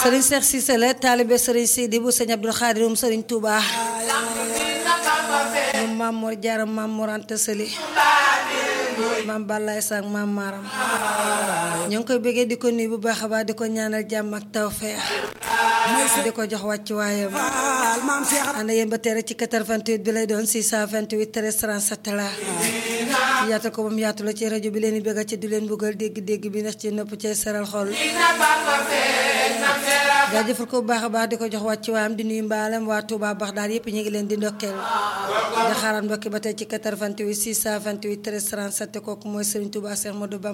Serigne Cheikh Cissé la taalibe Serigne Sidi bu Serigne Abdou Khadir um Serigne Touba moom Maam Mor Jaara Maam Mor Anta Sali maam Balaye Sang maam Maram ñoo ngi koy bëggee di ko nuyu bu baax a baax di ko ñaanal jàmm ak tawfeex di ko jox wàcc waayam ànd yéen ba tere ci 88 bi lay doon 628 13 37 la yaatal ko moom yaatu la ci rajo bi leen di bëgg ci di leen buggal dégg-dégg bi ndax ci nopp cay seral xol jaajëfal ko bu baax a baax di ko jox wàcc waayam di nuyu mbaalem waa Touba baax daal yëpp ñu ngi leen di ndokkeel di xaaraan mbokki ba tey ci 88 628 13 37 kooku mooy Serigne Touba Cheikh Modou Bamba